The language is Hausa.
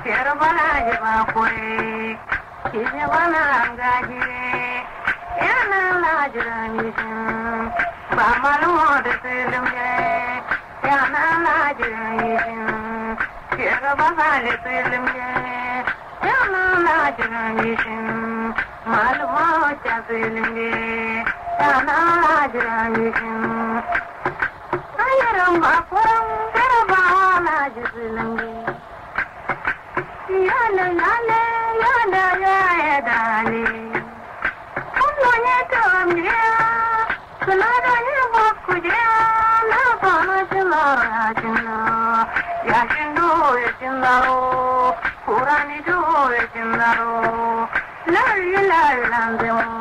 kero bana ji ba kure kije bana gaji yana na jira ni shin ba malumo da tsilim je yana na jira ni shin kero bana da tsilim je yana na jira ni shin malumo ta tsilim je yana na jira ni shin ayaran ba kuran garabawa na ji tsilim je yana lale yana yaya dale kuma ya tambiya suna da yin bakuje na fama jina ya jina ya shindo ya jinaro kurani do ya jinaro lari lari lanzin